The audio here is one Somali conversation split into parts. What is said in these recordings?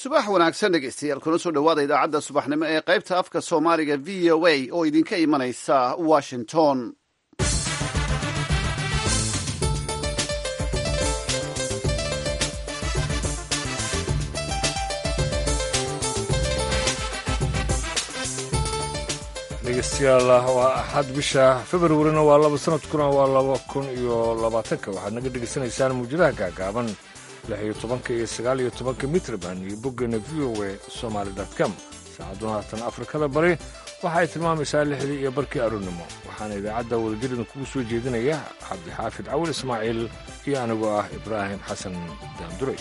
subax wanaagsan dhegeystayaal kuna soo dhowaada idaacadda subaxnimo ee qaybta afka soomaaliga v o a oo idinka imanaysa washington dhegeystayaal waa axad bisha februarina waa laba sanadkuna waa laba kun iyo labaatanka waxaad naga dhegeysanaysaan muujadaha gaagaaban lix iyo tobanka iyo sagaal iyo tobanka mitrban iyo boggeena v o a somaali com saacaduna haatan afrikada bari waxa ay tilmaamaysaa lixdii iyo barkii aroornimo waxaana idaacadda wadajirida kugu soo jeedinaya cabdixaafid cawil ismaaciil iyo anigoo ah ibraahim xasan daanduray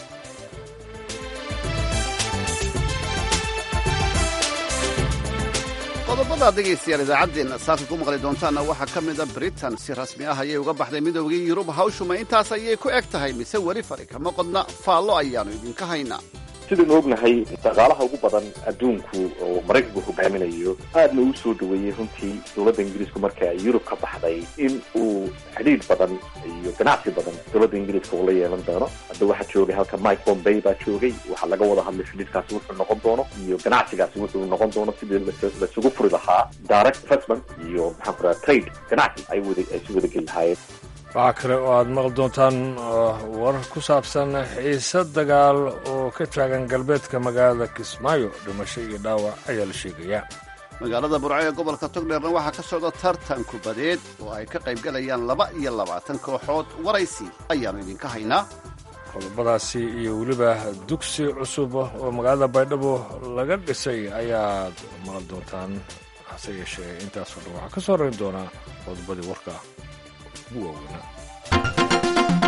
qodobada dhegaystayaal idaacaddeenna saaka ku maqli doontaanna waxaa ka mid a britain si rasmi ah ayay uga baxday midoogii yurub hawshuma intaas ayay ku eg tahay mise weli fari kama qodna faallo ayaannu idinka haynaa sidaynu ognahay dhaqaalaha ugu badan adduunku oo maraykanku hogaaminayo aadna uu soo dhaweeyey runtii dowladda ingiriisku marka ay yurub ka baxday in uu xidhiidh badan iyo ganacsi badan dowladda ingiriiska uu la yeelan doono hadda waxaa joogay halka mike bombay baa joogay waxaa laga wada hadlay xidhiidhkaasi wuxuu noqon doono iyo ganacsigaasi wuxuu noqon doono sidii lasugu furi lahaa direct investment iyo maxaan ku raha trade ganacsi ay wada ay si wada geli lahaayeen waxaa kale oo aad maqli doontaan warar ku saabsan xiise dagaal oo ka taagan galbeedka magaalada kismaayo dhimasho iyo dhaawac ayaa la sheegayaa magaalada burco ee gobolka togdheerna waxaa ka socda tartan kubadeed oo ay ka qaybgalayaan laba iyo labaatan kooxood waraysi ayaannu idinka haynaa qodobadaasi iyo weliba dugsi cusub oo magaalada baydhabo laga dhisay ayaad maqli doontaan hase yeeshee intaasoo dhan waxaa ka soo rarin doonaa qodobadii warka ugu waaweynaa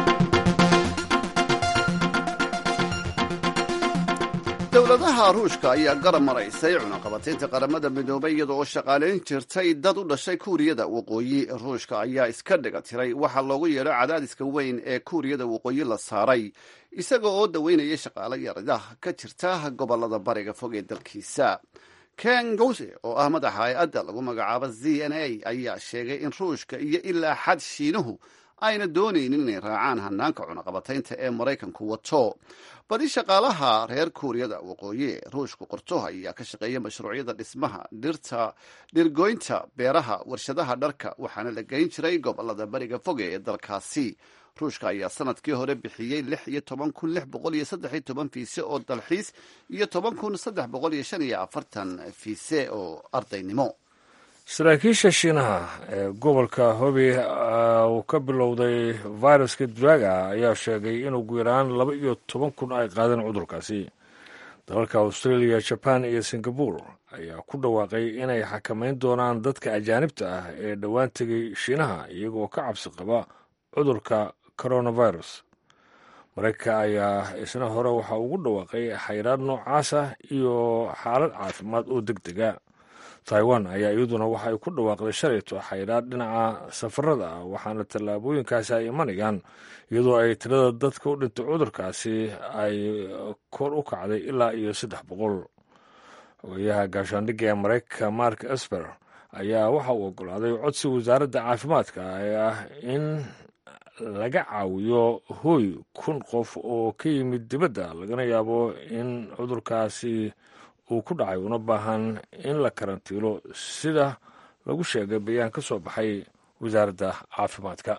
dowladaha ruushka ayaa garab maraysay cunaqabataynta qaramada midoobay iyada oo shaqaalayn jirtay dad u dhashay kuuriyada waqooyi ruushka ayaa iska dhiga tiray waxaa loogu yeedho cadaadiska weyn ee kuuriyada waqooyi la saaray isaga oo daweynaya shaqaalo yarida ka jirta gobolada bariga fog ee dalkiisa ken gose oo ah madaxa hay-adda lagu magacaabo z n a ayaa sheegay in ruushka iyo ilaa xad shiinuhu ayna doonaynin inay raacaan hanaanka cunaqabataynta ee maraykanku wato badi shaqaalaha reer kuuriyada waqooyi ee ruushku qorto ayaa ka shaqeeya mashruucyada dhismaha dhirta dhirgoynta beeraha warshadaha dharka waxaana la geyn jiray gobolada bariga foge ee dalkaasi ruushka ayaa sanadkii hore bixiyey lix iyo toban kun lix boqol iyo saddex iyo toban fiise oo dalxiis iyo toban kun saddex boqol iyo shan iyo afartan fiise oo ardaynimo saraakiisha shiinaha ee gobolka hobi uu ka bilowday viruska draga ayaa sheegay in ugu yaraan laba iyo toban kun ay qaadeen cudurkaasi dalalka australia jaban iyo singabore ayaa ku dhawaaqay inay xakamayn doonaan dadka ajaanibta ah ee dhowaan tegay shiinaha iyagoo ka cabsi qaba cudurka coronavirus maraykanka ayaa isna hore waxaa ugu dhawaaqay xayraad noocaas ah iyo xaalad caafimaad oo deg dega taiwan ayaa iyaduna waxa ay ku dhawaaqday shalayto xayraad dhinaca safarada ah waxaana tallaabooyinkaasi ay imanayaan iyadoo ay tirada dadka u dhintay cudurkaasi ay kor u kacday ilaa iyo saddex boqol ogayaha gaashaandhigga ee maraykanka mark esper ayaa waxa uu ogolaaday codsi wasaaradda caafimaadka ee ah in laga caawiyo hooy kun qof oo ka yimid dibadda lagana yaabo in cudurkaasi uu ku dhacay una baahan in la karantiilo sida lagu sheegay bayaan ka soo baxay wasaaradda caafimaadka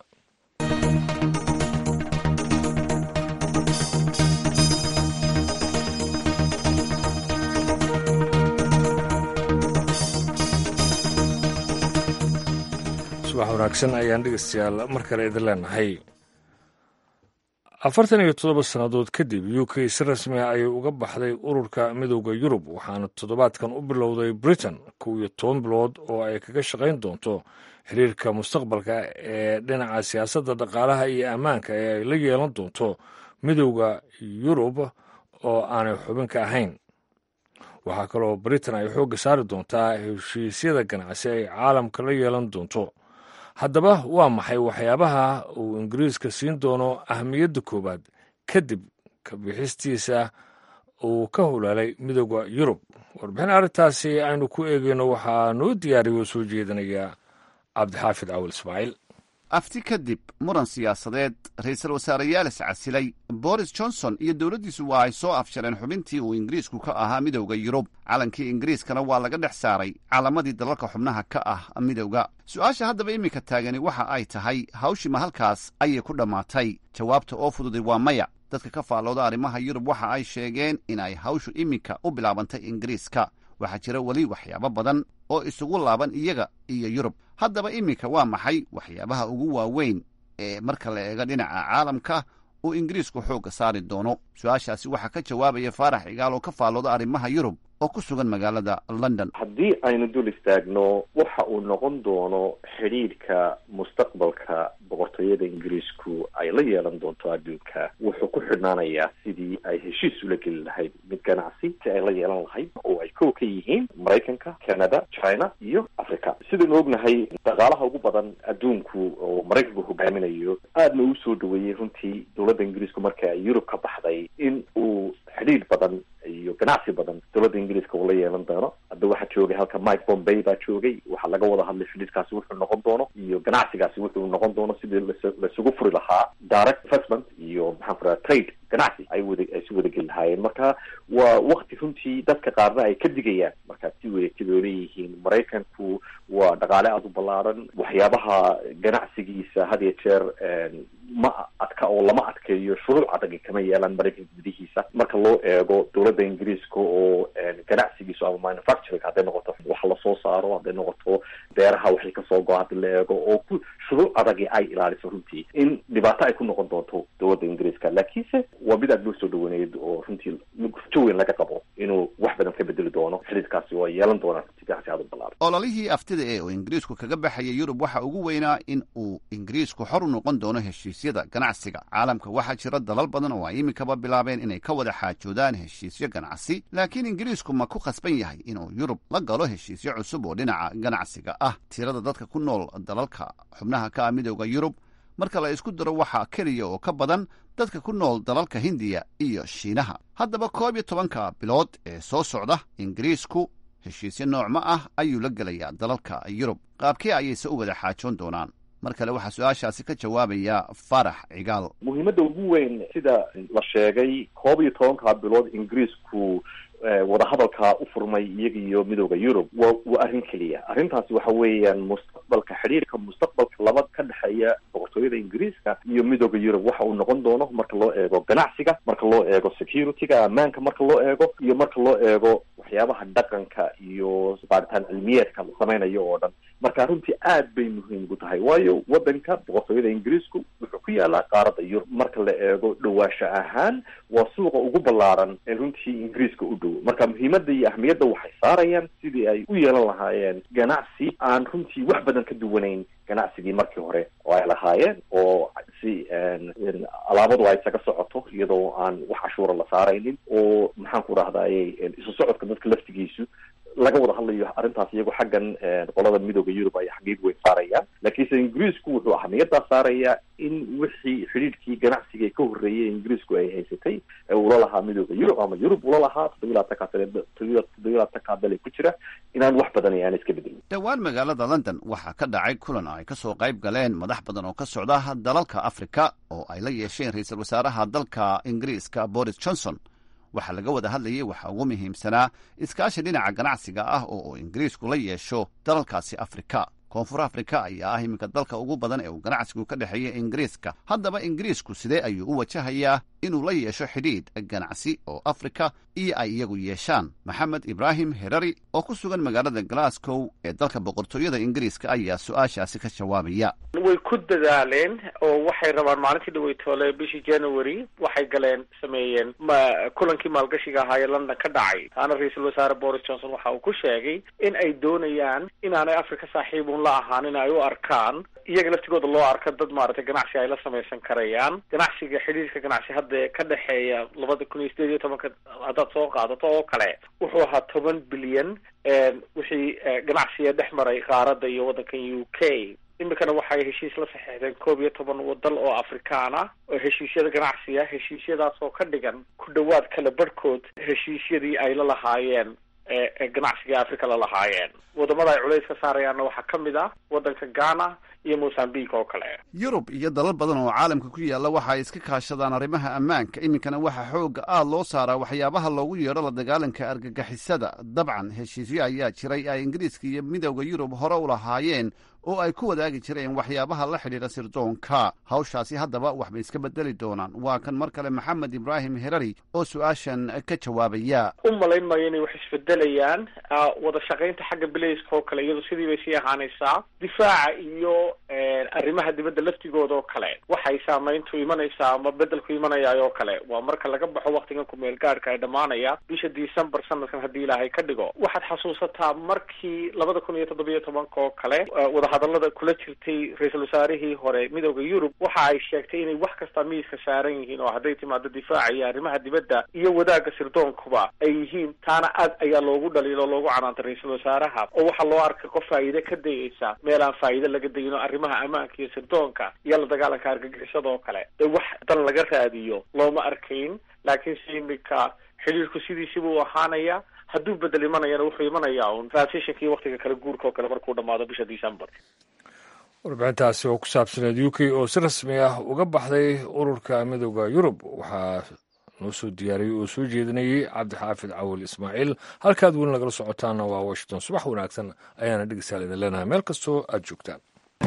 subax wanaagsan ayaan dhegeystayaal mar kale idin leenahay afartan iyo toddoba sannadood kadib u k si rasmi a ayay uga baxday ururka midowda yurub waxaana toddobaadkan u bilowday britain kow iyo toban bilood oo ay kaga shaqayn doonto xiriirka mustaqbalka ee dhinaca siyaasadda dhaqaalaha iyo ammaanka ee ay la yeelan doonto midowda yurub oo aanay xubin ka ahayn waxaa kaloo britain ay xoogga saari doontaa heshiisyada ganacsi ay caalamka la yeelan doonto haddaba waa maxay waxyaabaha uu ingiriiska siin doono ahamiyadda koowaad kadib kabixistiisa uu ka hulaalay midooda yurub warbixin arrintaasi aynu ku eegeyno waxaa noo diyaariya oo soo jeedinaya cabdixaafid cawil ismaaciil afti kadib muran siyaasadeed ra-iisul wasaareyaal iscasilay boris johnson iyo dowladdiisu waa ay soo afjareen xubintii uu ingiriisku ka ahaa midowda yurub calankii ingiriiskana waa laga dhex saaray calamadii dalalka xubnaha ka ah midowda su-aasha haddaba iminka taagani waxa ay tahay hawshima halkaas ayay ku dhammaatay jawaabta oo fududay waa maya dadka ka faallooda arrimaha yurub waxa ay sheegeen in ay hawshu iminka u bilaabantay ingiriiska waxaa jira weli waxyaabo badan oo isugu laaban iyaga iyo yurub haddaba iminka waa maxay waxyaabaha ugu waaweyn ee marka la eego dhinaca caalamka uu ingiriisku xoogga saari doono su-aashaasi waxaa ka jawaabaya faarax cigaal oo ka faallooda arrimaha yurub oo ku sugan magaalada london haddii aynu dul istaagno waxa uu noqon doono xidhiidhka mustaqbalka boqortooyada ingiriisku ay la yeelan doonto adduunka wuxuu ku xidhnaanayaa sidii ay heshiis ula geli lahayd mid ganacsi si ay la yeelan lahayd oo ay kow ka yihiin maraykanka canada china iyo africa sidaynu ognahay dhaqaalaha ugu badan adduunku oo maraykanku hogaaminayo aadna uu soo dhaweeyey runtii dowladda ingiriisku marka ay yurub ka baxday in uu xidhiidh badan iyo ganacsi badan dowladda ingiriiska uu la yeelan doono hadda waxaa joogay halka mike bombay baa joogay waxaa laga wada hadlay xidhiidhkaasi wuxuu noqon doono iyo ganacsigaasi wuxuu noqon doono sidii lasugu furi lahaa direct investment iyo maxaan ku raha trade ganacsi ay wada ay si wada geli lahaayeen marka waa wakti runtii dadka qaarna ay ka digayaan markaad si wareegtid oo leeyihiin maraykanku waa dhaqaale aada u ballaaran waxyaabaha ganacsigiisa had iyo jeer ma adka oo lama adkeeyo shuruuc adagi kama yeelaan maraykanka gudihiisa marka loo eego dowladda ingiriiska oo ganacsigiisu ama manufacturing hadday noqoto wax lasoo saaro hadday noqoto beeraha waxay kasoo go hadii la eego oo ku shuruuc adagi ay ilaaliso runtii in dhibaato ay ku noqon doonto dowladda ingiriiska laakiinse waa mid aad loo soo dhawaneyd oo runtii rajo weyn laga qabo inuu wax badan ka bedeli doono xidhiidkaasi oo ay yeelan doonaan runtii ganacsi aad u ballaaran ololihii aftida ee uu ingiriisku kaga baxaya yurub waxa ugu weynaa in uu ingiriisku xor u noqon doono heshiisyada ganacsiga caalamka waxaa jira dalal badan oo ay iminkaba bilaabeen inay ka wada xaajoodaan heshiisyo ganacsi laakiin ingiriisku ma ku khasban yahay inuu yurub la galo heshiisyo cusub oo dhinaca ganacsiga ah tirada dadka ku nool dalalka xubnaha ka ah midowda yurub marka la isku daro waxaa keliya oo ka badan dadka ku nool dalalka hindiya iyo shiinaha haddaba koob iyo tobanka bilood ee soo socda ingiriisku heshiisyo noocma ah ayuu la gelayaa dalalka yurub qaabkee ayayse u wada xaajoon doonaan mar kale waxaa su-aashaasi ka jawaabaya farax cigaal muhiimadda ugu weyn sida la sheegay koob iyo tobanka bilood ingiriisku wadahadalkaa u furmay iyaga iyo midooda yurub wa waa arrin keliya arrintaasi waxa weeyaan mustaqbalka xidhiirka mustaqbalka laba ka dhexeeya boqortooyada ingiriiska iyo midooda yurub waxa uu noqon doono marka loo eego ganacsiga marka loo eego security-ga ammaanka marka loo eego iyo marka loo eego waxyaabaha dhaqanka iyo baaritaan cilmiyeedka la samaynayo oo dhan marka runtii aad bay muhiim ugu tahay waayo waddanka boqortooyada ingiriisku wuxuu ku yaalaa qaaradda yurub marka la eego dhawaasho ahaan waa suuqa ugu ballaaran ee runtii ingiriiska u dhow marka muhiimadda iyo ahmiyadda waxay saarayaan sidii ay u yeelan lahaayeen ganacsi aan runtii wax badan ka duwanayn ganacsigii markii hore oo ay lahaayeen oo si alaabadu ay isaga socoto iyadoo aan wax cashuura la saaraynin oo maxaan ku rahdaye isu socodka dadka laftigiisu laga wada hadlayo arrintaas iyagoo xaggan qolada midooda yurub ay xaqiiq weyn saarayaan laakiinse ingiriisku wuxuu ahmiyaddaa saarayaa in wixii xidhiidhkii ganacsiga ka horreeyay ingiriisku ay haysatay ee ula lahaa midooda yurub ama yurub ula lahaa toddobiyi labatanka toddobiyi labatanka bele ku jira inaan wax badan aan iska bedelin dhowaan magaalada london waxaa ka dhacay kulan ay ka soo qayb galeen madax badan oo ka socda dalalka afrika oo ay la yeesheen ra-iisul wasaaraha dalka ingiriiska boris johnson waxaa laga wada hadlayay waxaa ugu muhiimsanaa iskaashi dhinaca ganacsiga ah oo uu ingiriisku la yeesho dalalkaasi afrika koonfur afrika ayaa ah iminka dalka ugu badan ee uu ganacsigu ka dhexeeya ingiriiska haddaba ingiriisku sidee ayuu u wajahayaa inuu la yeesho xidhiidh ganacsi oo afrika iyo ay iyagu yeeshaan maxamed ibraahim herari oo ku sugan magaalada glasgow ee dalka boqortooyada ingiriiska ayaa su-aashaasi ka jawaabaya way ku dadaaleen oo waxay rabaan maalintii dhaweytoole bishii january waxay galeen sameeyeen ma kulankii maalgashiga ahaa ee london ka dhacay taana ra-iisul wasaare boris johnson waxa uu ku sheegay in ay doonayaan inaanay afrika saaxiibun la ahaan in ay u arkaan iyaga laftigooda loo arka dad maaragtay ganacsi ay la samaysan karayaan ganacsiga xidhiirka ganacsi hadda ka dhexeeya labada kun iyo sideed iyo tobanka haddaad soo qaadato oo kale wuxuu ahaa toban bilyan wixii ganacsiga dhex maray qaaradda iyo waddankan u k iminkana waxay heshiis la saxeexdeen koob iyo toban wadal oo afrikaan ah oo heshiisyada ganacsiga heshiisyadaas oo ka dhigan ku dhowaad kala barhkood heshiisyadii ay la lahaayeen ganacsiga africa la lahaayeen wadamada ay culays ka saarayaanna waxaa ka mid ah waddanka ghana iyo mozambique oo kale yurub iyo dalal badan oo caalamka ku yaalla waxa ay iska kaashadaan arrimaha ammaanka iminkana waxaa xoogga aad loo saaraa waxyaabaha loogu yeedho la dagaalanka argagixisada dabcan heshiisyo ayaa jiray ay ingiriiska iyo midowda yurub hore u lahaayeen oo ay ku wadaagi jireen waxyaabaha la xidhiidha sirdoonka hawshaasi haddaba waxbay iska bedeli doonaan waa kan mar kale maxamed ibraahim herari oo su-aashan ka jawaabaya u malayn maayo inay wax isbedelayaan wada shaqaynta xagga bilayska oo kale iyadu sidii bay sii ahaanaysaa difaaca iyo arrimaha dibadda laftigooda oo kale waxay saamayntu imanaysaa ama bedelku imanayaa oo kale waa marka laga baxo waktigan kumeel gaadhka ay dhammaanaya bisha december sanadkan haddii ilaahay ka dhigo waxaad xasuusataa markii labada kun iyo toddobiyo tobanka oo kale wadahadalada kula jirtay ra-iisul wasaarihii hore midooda yurub waxa ay sheegtay inay wax kasta miiska saaran yihiin oo hadday timaado difaaca iyo arrimaha dibadda iyo wadaagga sirdoonkuba ay yihiin taana aad ayaa loogu dhaliilo o loogu canaantay ra-iisul wasaaraha oo waxaa loo arkay qof faa'iide ka dayaysa meel aan faa'iide laga dayin oo arrimaha ammaanka iyo sirdoonka iyo la dagaalanka argagixisada oo kale ee wax dan laga raadiyo looma arkayn laakiin si imika xidhiirku sidiisiba u ahaanaya hadduu bedel imanayana wuxuu imanayaa un transitionkii waktiga kale guurka oo kale markuu dhamaado bisha december warbixintaasi oo ku saabsaneed u k oo si rasmi ah uga baxday ururka midooda yurub waxaa noo soo diyaariyey oo soo jeedinayey cabdixaafid cawil ismaaciil halkaad weli nagala socotaana waa washington subax wanaagsan ayaana dhegeystayaal idin leenahay meel kastoo aad joogtaan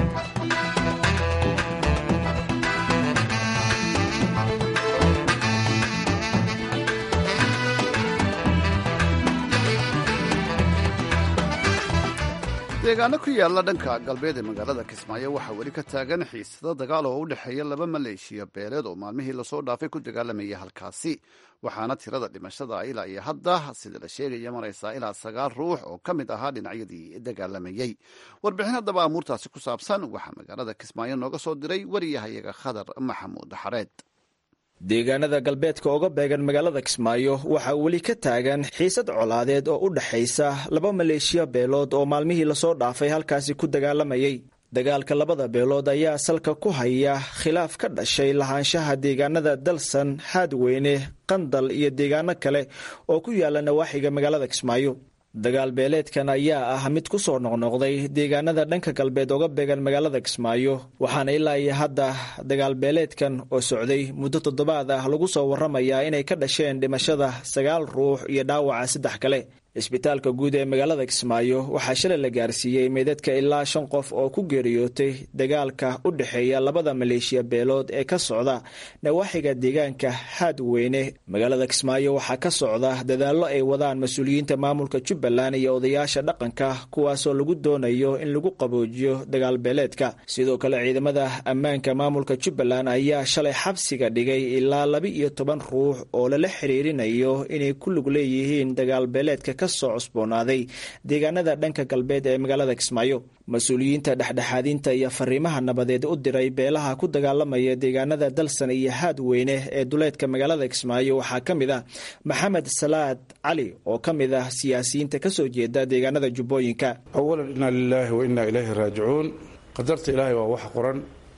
deegaano ku yaalla dhanka galbeed ee magaalada kismaayo waxaa weli ka taagan xiisado dagaal oo u dhexeeya laba maleeshiya beeleed oo maalmihii lasoo dhaafay ku dagaalamaya halkaasi waxaana tirada dhimashada ilaa iyo hadda sida la sheegaya maraysaa ilaa sagaal ruux oo ka mid ahaa dhinacyadii dagaalamayey warbixin haddaba amuurtaasi ku saabsan waxaa magaalada kismaayo nooga soo diray wariyahayaga khadar maxamuud xareed deegaanada galbeedka oga beegan magaalada kismaayo waxaa weli ka taagan xiisad colaadeed oo u dhexaysa laba maleeshiya beelood oo maalmihii lasoo dhaafay halkaasi ku dagaalamayay dagaalka labada beelood ayaa salka ku haya khilaaf ka dhashay lahaanshaha deegaanada dalsan haadweyne qandal iyo deegaano kale oo ku yaala nawaaxiga magaalada kismaayo dagaal beeleedkan ayaa ah mid ku soo noqnoqday deegaanada dhanka galbeed oga beegan magaalada kismaayo waxaana ilaa iyo hadda dagaal beeleedkan oo socday muddo toddobaad ah lagu soo warramayaa inay ka dhasheen dhimashada sagaal ruux iyo dhaawaca saddex kale isbitaalka guud ee magaalada kismaayo waxaa shalay la gaarsiiyey meydadka ilaa shan qof oo ku geeriyootay dagaalka u dhexeeya labada maleeshiya beelood ee ka socda nawaaxiga deegaanka haadweyne magaalada kismaayo waxaa ka socda dadaallo ay wadaan mas-uuliyiinta maamulka jubbaland iyo odayaasha dhaqanka kuwaasoo lagu doonayo in lagu qaboojiyo dagaal beeleedka sidoo kale ciidamada ammaanka maamulka jubbaland ayaa shalay xabsiga dhigay ilaa laba iyo toban ruux oo lala xiriirinayo inay ku lug leeyihiin dagaal beeleedka kasoo cusboonaaday deegaanada dhanka galbeed ee magaalada kismaayo mas-uuliyiinta dhexdhexaadinta iyo fariimaha nabadeed u diray beelaha ku dagaalamaya deegaanada dalsan iyo haadweyne ee duleedka magaalada kismaayo waxaa ka mid ah maxamed salaad cali oo ka mid ah siyaasiyiinta kasoo jeeda deegaanada jubbooyinka awalan inaa lilaahi wa innaa ilayhi raajicuun qadarta ilaahay waa wax qoran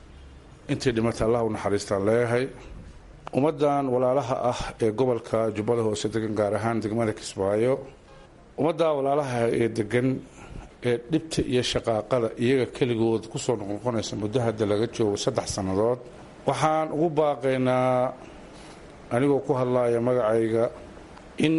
intii dhimata allah u naxariistaan leeyahay ummaddan walaalaha ah ee gobolka jubbada hoose degan gaar ahaan degmada kismaayo ummaddaa walaalaha ee degan ee dhibta iyo shaqaaqada iyaga keligood kusoo noqnoqonaysa muddo hadda laga joogo saddex sannadood waxaan ugu baaqaynaa anigoo ku hadlaaya magacayga in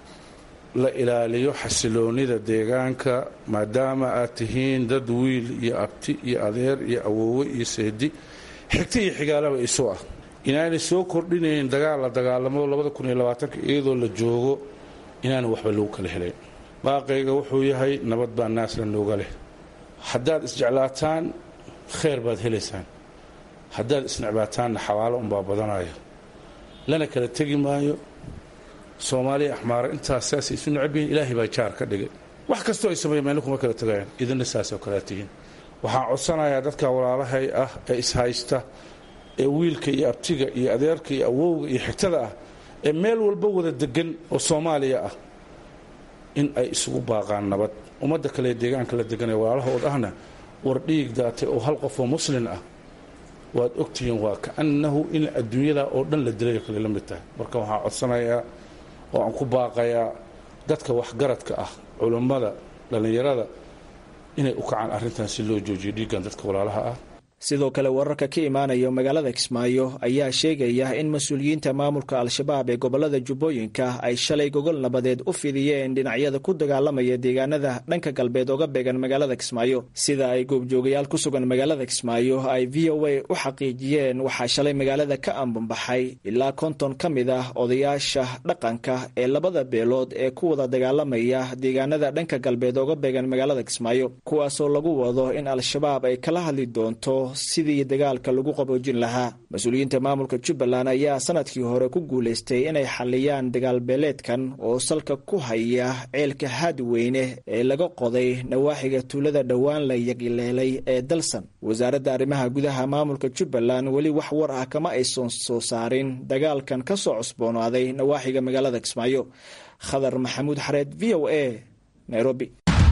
la ilaaliyo xasiloonida deegaanka maadaama aad tihiin dad wiil iyo abti iyo adeer iyo awoowe iyo seedi xigta iyo xigaalaba isu ah inaanay soo kordhinayn dagaal la dagaalamo labada kun iyo labaatanka iyadoo la joogo inaana waxba lagu kala helayn baaqayga wuxuu yahay nabad baa naasla nooga leh haddaad isjeclaataan khayr baad helaysaan haddaad isnecbaataanna xawaalo unbaa badanaya lana kala tegi maayo soomaaliya axmaara intaas saasay isu necabyihiin ilaahay baa jaar ka dhigay wax kastoo ay sameeyan meelna kuma kala tegayaan idinna saasoo kalea tihiin waxaan codsanayaa dadka walaalahay ah ee ishaysta ee wiilka iyo abtiga iyo adeerka iyo awowga iyo xigtada ah ee meel walba wada degan oo soomaaliya ah in ay isugu baaqaan nabad ummadda kale ee deegaanka la degan ee walaalahood ahna war dhiig daatay oo hal qof oo muslin ah waad ogtihiin waa kaannahu in adduunyada oo dhan la dilay kale la mid tahay marka waxaan codsanayaa oo aan ku baaqayaa dadka waxgaradka ah culummada dhallinyarada inay u kacaan arrintan si loo joojiyo dhiiggan dadka walaalaha ah sidoo kale wararka ka imaanaya magaalada kismaayo ayaa sheegaya in mas-uuliyiinta maamulka al-shabaab ee gobolada jubbooyinka ay shalay gogol nabadeed u fidiyeen dhinacyada ku dagaalamaya deegaanada dhanka galbeed oga beegan magaalada kismaayo sida ay goobjoogayaal ku sugan magaalada kismaayo ay v o a u xaqiijiyeen waxaa shalay magaalada ka ambanbaxay ilaa konton ka mid ah odayaasha dhaqanka ee labada beelood ee ku wada dagaalamaya deegaanada dhanka galbeed oga beegan magaalada kismaayo kuwaasoo lagu wado in al-shabaab ay kala hadli doonto sidii dagaalka lagu qaboojin lahaa mas-uuliyiinta maamulka jubbaland ayaa sanadkii hore ku guulaystay inay xaliyaan dagaalbeeleedkan oo salka ku haya ceelka haadweyne ee laga qoday nawaaxiga tuulada dhowaan la yagileelay ee dalsan wasaaradda arrimaha gudaha maamulka jubbaland weli wax war ah kama aysan soo saarin dagaalkan ka soo cusboonaaday nawaaxiga magaalada kismaayo khadar maxamuud xareed v o a nairobi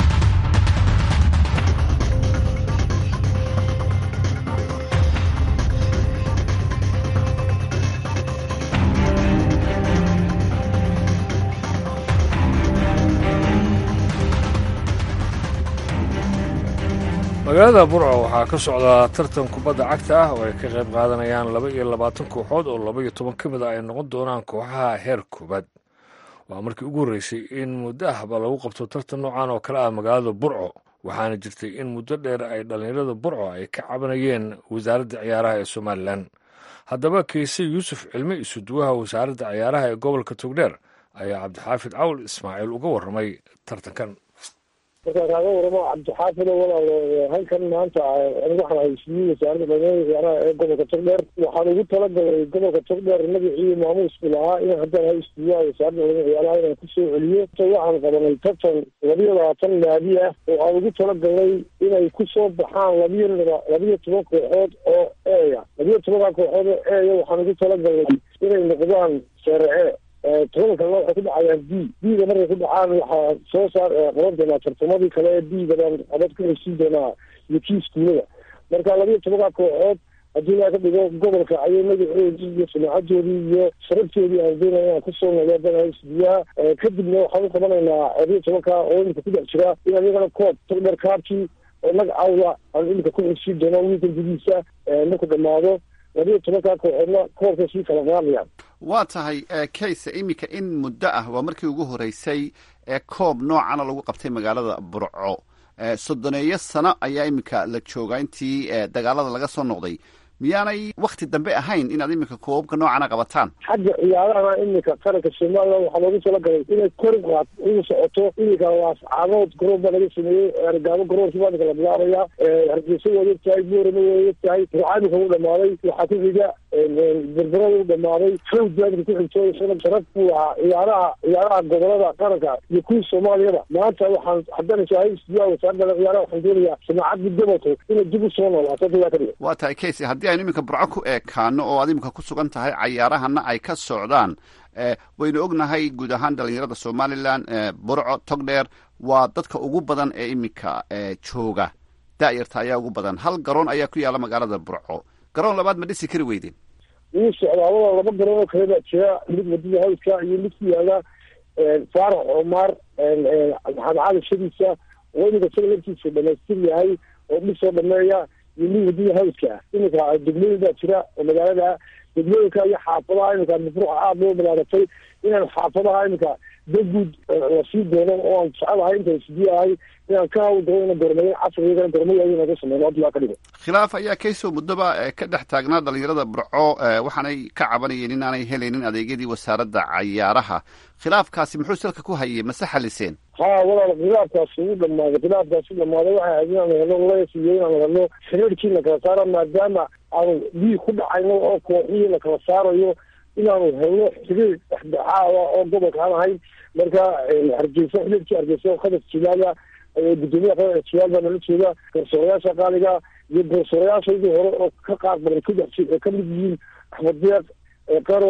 magaalada burco waxaa ka socdaa tartan kubadda cagta ah oo ay ka qayb qaadanayaan laba iyo labaatan kooxood oo laba iyo toban ka mid a ay noqon doonaan kooxaha heer koobaad waa markii ugu horreysay in muddo ahba lagu qabto tartan noocan oo kale ah magaalada burco waxaana jirtay in muddo dheer ay dhallinyarada burco ay ka cabanayeen wasaaradda ciyaaraha ee somalilan haddaba kiise yuusuf cilmi isuduwaha wasaaradda ciyaaraha ee gobolka togdheer ayaa cabdixaafid cawl ismaaciil uga warramay tartankan markaan kaaga waramo cabdixaafid oo walaal halkan maanta anigu waxaan haysiiyey wasaaradda dhalinyarada ciyaaraha ee gobolka togdheer waxaan ugu talagalay gobolka togdheer magacii maamuusku lahaa in haddaan haysiiya wasaaradda dhalinyarada ciyaaraha inaan kusoo celiyo waxaan qabanay tartan labiyo labaatan naadi ah oo aan ugu talagalnay inay kusoo baxaan labiyo labiyo toban kooxood oo eeya labiyo tobanka kooxood oo eeya waxaan ugu talagalnay inay noqdaan seerece tobanka kalena waxay ku dhacayaan b b-da markay ku dhacaan waxaa soo saar qaban doonaa tartamadii kale ee b-da baan abad ka heshiin doonaa iyo kii iskuulada marka labiyo tobanka kooxood haddii laa ka dhigo gobolka ayay magacoodii iyo sumaacadoodii iyo sharaftoodii aan doonaya inaan kusoo noqdo dana isbiyaha kadibna waxaan u qabanaynaa labiyo tobanka oo imika ku dhex jira in iyagana koob togdher kaarkii oo magacawda aan imika ku heshiin doono wiilka gudihiisa marku dhamaado labiyo tobanka kooxoodna koobka sii kala qaadayaan waa tahay kayse iminka in muddo ah waa markii ugu horreysay ee koob noocana lagu qabtay magaalada burco soddoneeyo sano ayaa iminka la joogaa intii dagaalada laga soo noqday miyaanay wakti dambe ahayn inaad iminka koobabka noocana qabataan xagga ciyaarahana iminka qaranka somalilan waxaa loogu talagalay inay kor qaad ugu socoto iminka laascaadood garoon baa laga sameeyey ergaabo garoonki baa iminka la bilaabaya hargeysa waa ogtahay boorama waa ogtahay rucaamika u dhamaaday waxaa ku xiga berberada u dhamaaday fawd baa iminka ku xigto isana sharaf buu ahaa ciyaaraha ciyaaraha gobolada qaranka iyo kuwii soomaaliyada maanta waxaan haddana shaahistiyaa wasaaradda ciyaaraha waxaan doonayaa samaacadii gobolku inay dib u soo noolaato daa ka dhiga waa tahay kayse haddii aynu iminka burco ku eekaano oo aad iminka ku sugan tahay cayaarahana ay ka socdaan waynu ognahay guud ahaan dhalinyarada somalilan burco togdheer waa dadka ugu badan ee iminka jooga daayarta ayaa ugu badan hal garoon ayaa ku yaalla magaalada burco garoon labaad ma dhisi kari weydeen wuu socdaa wala laba garoon oo kale baa jira mid wadada hawska iyo mid ku yaala faarax cumaar maxamed cali shadiisa oo iminka isaga laftiisa dhamaystir yahay oo dhisoo dhameeya iyo mid wadada hawska ah iminka degmooyin baa jira oo magaalada degmooyinka iyo xaafadaha iminka mafruuxa aada loo balaaratay inaan xaafadaha iminka daguud lasii doono oo aan jecelahay inta isbiyahay inaan ka hawl doono ina gormayn casrigana gormaya inaga sameyno hadii waa ka dhigo khilaaf ayaa kaysoo muddoba ka dhex taagnaa dhalinyarada burco waxaanay ka cabanayeen inaanay helaynin adeegyadii wasaaradda cayaaraha khilaafkaasi muxuu salka ku hayay mase xaliseen ha walaal khilaafkaasi u dhamaaday khilaafkaasi dhamaaday waxay ahayd inaan helno lees iyo inaan helno xiriirkii la kala saaro maadaama aanu dhiig ku dhacayno oo kooxihii la kala saarayo inaanu helno xiriir dhexdhexaada oo gobolka aan ahayn marka hargeysa xiriirkii hargeysa khadar jilaala gudoomiyaha khadar jilaal baa nala jooga garsoorayaasha qaaliga iyo garsoorayaashaydii hore oo ka qaar badan kudhex ka mid yihiin axmed deeq qaro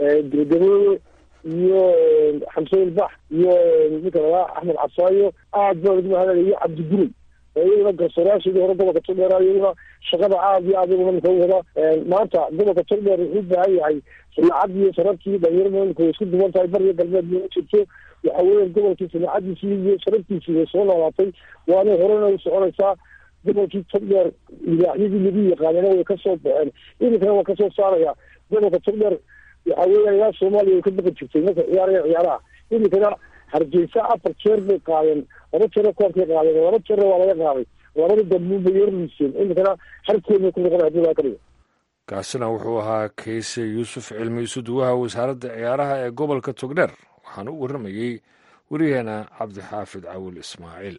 gaboowe iyo xamseen bax iyo ninka lagaa axmed casaayo aad baa lagu mahadalay iyo cabdigurey iyaguna garsoorayaashaydii hore gobolka togdheer iyaguna shaqada aad iyo aad iyaguna ninka u wada maanta gobolka togdheer wuxuu u baahan yahay sanaacadii iyo sharaftii dhalinyarada imika way isku duwan tahay bariyo galbeed ma jirto waxa weeya gobolkii sanaacadiisii iyo sharaftiisii way soo noolaatay waanay horena u soconaysaa gobolkii togdheer libaaxyadii lagu yaqaanana way kasoo baxeen iminkana waa kasoo saaraya gobolka togdheer waxa weeya ilaa soomaaliya way ka baqi jirtay marka ciyaaraya ciyaaraha iminkana hargeysa afar jeer bay qaadeen laba jeerna koobkay qaadeen laba jeerna waa laga qaaday labada dambuunbay yarliiseen iminkana harkoodbay ku noqon hadii laa ka dhigo kaasina wuxuu ahaa kayse yuusuf cilmi isuduwaha wasaaradda ciyaaraha ee gobolka togdheer waxaana u warramayey wariyaheena cabdixaafid cawil ismaaciil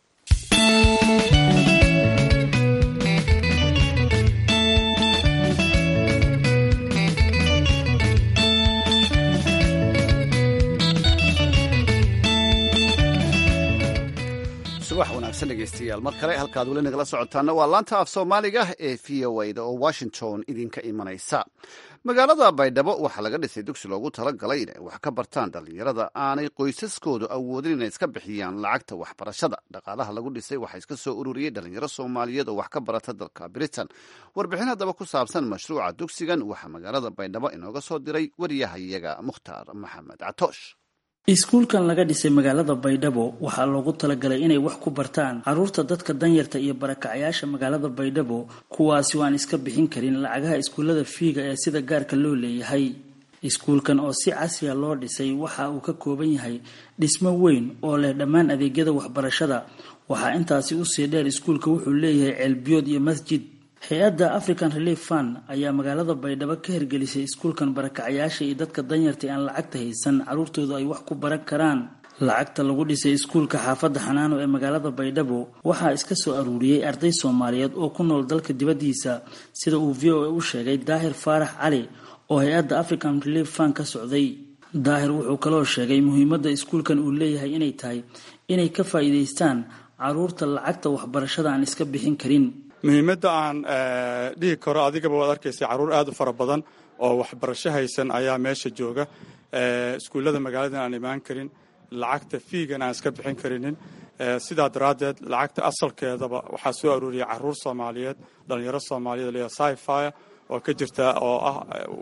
subax wanaagsan dhegeystayaal mar kale halkaad weli nagala socotaana waa laanta af soomaaliga ee v o a da oo washington idinka imanaysa magaalada baydhabo waxaa laga dhisay dugsi loogu talagalay inay wax ka bartaan dhallinyarada aanay qoysaskoodu awoodin inay iska bixiyaan lacagta waxbarashada dhaqaalaha lagu dhisay waxaa iska soo ururiyey dhalinyaro soomaaliyeed oo wax ka barata dalka britain warbixin haddaba ku saabsan mashruuca dugsigan waxaa magaalada baydhabo inooga soo diray wariyahayaga mukhtaar maxamed catoosh iskuulkan laga dhisay magaalada baydhabo waxaa loogu talagalay inay wax ku bartaan caruurta dadka danyarta iyo barakacayaasha magaalada baydhabo kuwaasi oo aan iska bixin karin lacagaha iskuullada fiiga ee sida gaarka loo leeyahay iskuulkan oo si casriya loo dhisay waxa uu ka kooban yahay dhismo weyn oo leh dhammaan adeegyada waxbarashada waxaa intaasi usii dheer iskuulka wuxuu leeyahay ceelbiyood iyo masjid hay-adda african relief fund ayaa magaalada baydhabo ka hirgelisay iskuulkan barakacayaasha iyo dadka danyarta aan lacagta haysan caruurtoodu ay wax ku baran karaan lacagta lagu dhisay iskuulka xaafadda xanaano ee magaalada baydhabo waxaa iska soo aruuriyey arday soomaaliyeed oo ku nool dalka dibaddiisa sida uu v o a u sheegay daahir faarax cali oo hay-adda african relief fund ka socday daahir wuxuu kaloo sheegay muhiimadda iskuulkan uu leeyahay inay tahay inay ka faa'iidaystaan caruurta lacagta waxbarashada aan iska bixin karin muhiimadda aan dhihi karo adigaba waad arkaysa carruur aad u fara badan oo waxbarasho haysan ayaa meesha jooga iskuullada magaaladan aan imaan karin lacagta fiigan aan iska bixin karinin sidaa daraaddeed lacagta asalkeedaba waxaa soo aruuriyay carruur soomaaliyeed dhalinyaro soomaaliyeed lea sifia oo ka jirta oo ah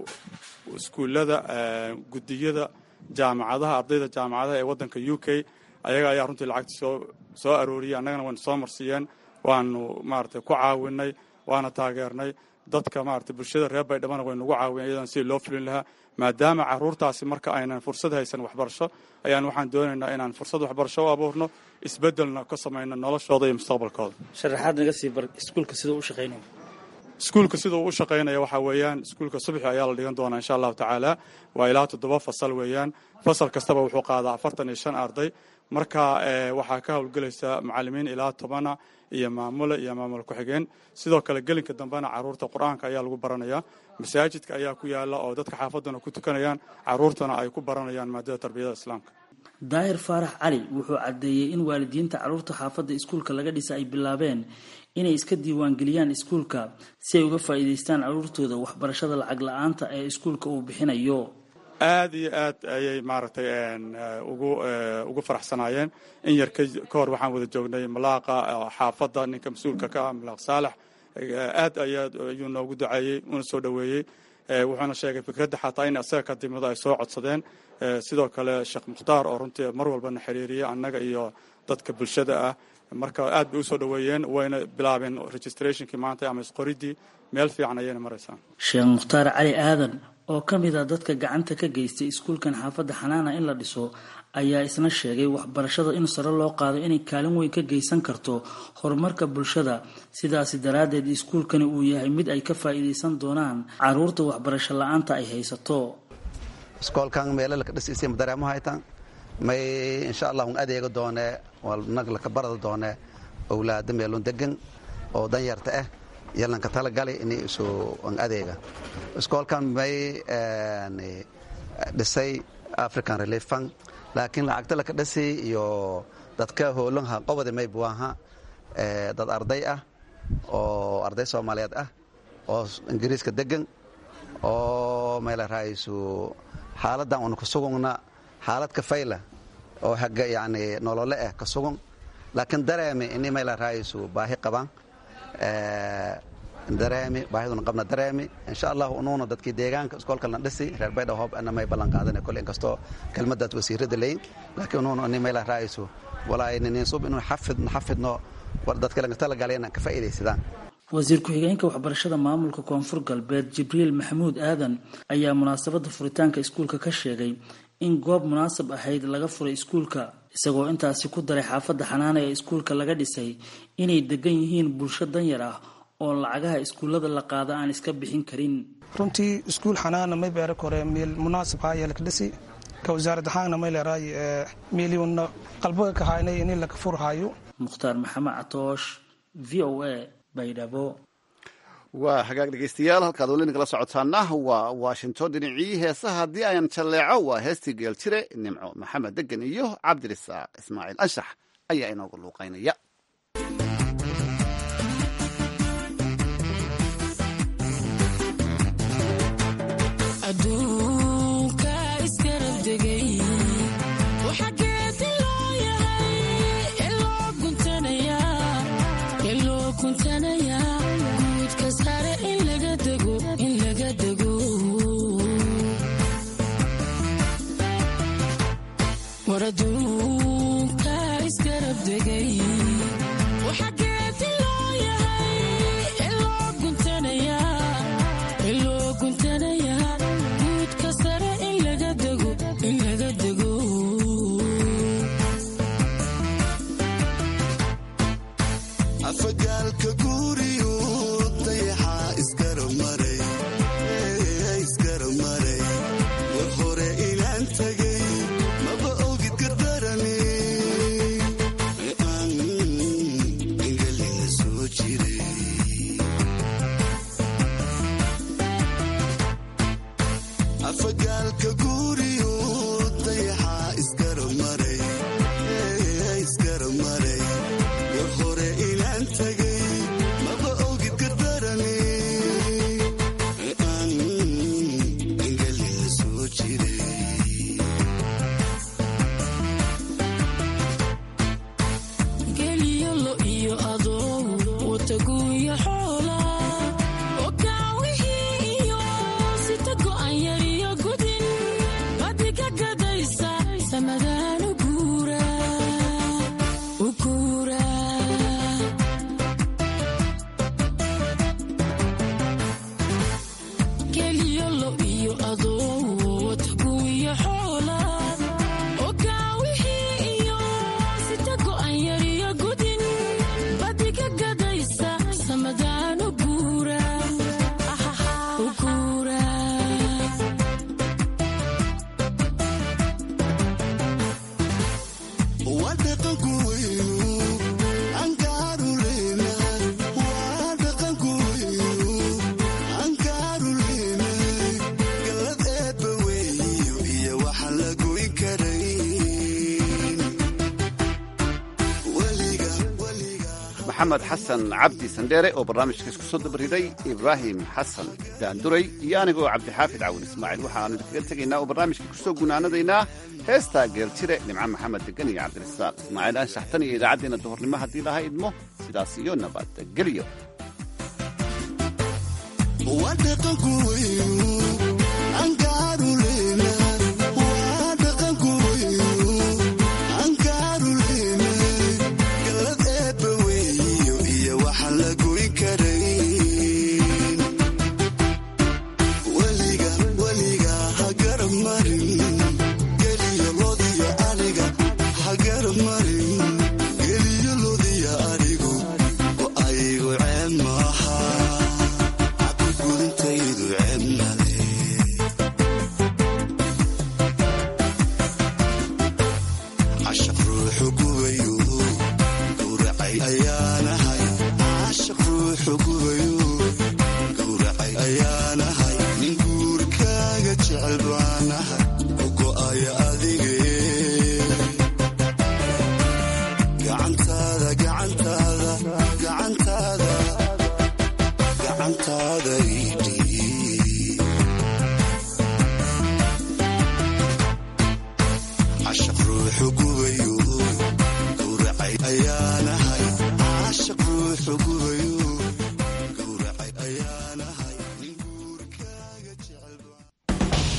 iskuullada gudiyada jaamacadaha ardayda jaamacadaha ee waddanka u k ayaga ayaa runtii lacagta soo soo arooriyay annagana waynu soo marsiiyeen waanu maaragtay ku caawinay waana taageernay dadka maaragtay bulshada reer baydhabana waynugu caawinay iyadan sidii loo fulin lahaa maadaama carruurtaasi marka aynan fursad haysan waxbarasho ayaan waxaan doonaynaa inaan fursad waxbarasho u abuurno isbeddelna ka samayno noloshooda iyo mustaqbalkooda sharaxaad naga sii bar iskuulka siduu u shaqaynaya iskuulka sida uu u shaqaynaya waxaa weeyaan iskuulka subaxi ayaa la dhigan doonaa insha allahu tacaala waa ilaa toddoba fasal weeyaan fasal kastaba wuxuu qaadaa afartan iyo shan arday marka waxaa ka howlgelaysa macalimiin ilaa tobana iyo maamule iyo maamul ku-xigeen sidoo kale gelinka dambena caruurta qur-aanka ayaa lagu baranayaa masaajidka ayaa ku yaala oo dadka xaafadana ku tukanayaan caruurtana ay ku baranayaan maadada tarbiyada islaamka daahir faarax cali wuxuu caddeeyey in waalidiinta carruurta xaafadda iskuulka laga dhisa ay bilaabeen inay iska diiwaangeliyaan iskuulka si ay uga faa'iidaystaan carruurtooda waxbarashada lacag la-aanta ee iskuulka uu bixinayo aad iyo aad ayay maaragtay ugu ugu faraxsanaayeen in yar ka hor waxaan wada joognay malaaqa xaafadda ninka mas-uulka ka ah malaaq saalax aad ayaa ayuu noogu duceeyey una soo dhoweeyey wuxuuna sheegay fikradda xataa in asaga ka dimado ay soo codsadeen sidoo kale sheekh mukhtaar oo runtii mar walbana xiriiriyay annaga iyo dadka bulshada ah marka aad bay usoo dhoweeyeen wayna bilaabeen registrationkii maanta ama isqoridii meel fiican ayayna maraysaa sheekh mukhtaar cali aadan oo ka mid a dadka gacanta ka geystay iskuulkan xaafadda xanaana in la dhiso ayaa isna sheegay waxbarashada in sare loo qaado inay kaalin weyn ka geysan karto horumarka bulshada sidaasi daraaddeed iskuulkani uu yahay mid ay ka faa'iidaysan doonaan caruurta waxbarasho la-aanta ay haysato iskoolkan meelalaka dhisiisay madareemahaytan may insha allah un adeega doone nag laka barada doone owlaada meelun degan oo danyarta ah yalanka talagali ini isu an adeega iskoolkan may dhisay african relief fund laakiin lacagta laka dhisay iyo dadka hoolanha qobada may buaha dad arday ah oo arday soomaaliyeed ah oo ingiriiska degan oo mayla raaisu xaaladan una kasugugna xaalad kafayla oo haga yani nolole ah ka sugan laakiin dareeme ini mayla raaisu baahi qabaan dareemi baahiduna qabna dareemi insha allah unuuna dadkii deegaanka iskoolkalna dhisi reer baydhaw hoob ana may ballan qaadana kole inkastoo kelmadaas wasiirada leyn laakiin unuuna ani mayla raayso walaa nininsub inuu xafidno xafidno dadka laga talagalayna ka faa'iidaysadaan wasiir ku-xigeenka waxbarashada maamulka koonfur galbeed jibriil maxamuud aadan ayaa munaasabadda furitaanka iskuulka ka sheegay in goob munaasab ahayd laga furay iskuulka isagoo intaasi ku daray xaafadda xanaana ee iskuulka laga dhisay inay degan yihiin bulsho danyar ah oo lacagaha iskuullada la qaada aan iska bixin karin runtii iskuul xanaana may beera kore meel munaasab haa yeelka dhisi ka wasaarad ahaanna may leeraay milyuunna qalbaga ka haynay in laga furhayo mukhtaar maxamed catoosh v o a baydhabo waa hagaag dhegaystayaal halkaad weli nagala socotaana waa washington dhinacii heesaha haddii ayaan jalleeco waa heestii geeltire nimco maxamed degan iyo cabdirisaaq ismaaciil anshax ayaa inoogu luuqaynaya maxamed xasan cabdi sandheere oo barnaamijka isku soo dabariday ibraahim xasan daanduray iyo anigoo cabdixaafid cawin ismaaciil waxaanu idinkaga tegaynaa oo barnaamijka kusoo gunaanadaynaa heestaa geeltire nimco maxamed degan iyo cabdirasaaq ismaaciil anshaxtan iyo idaacaddeenna duhurnimo haddii laha idmo sidaas iyo nabadgelyo ayaanahay nin guurkaaga jecel baanahay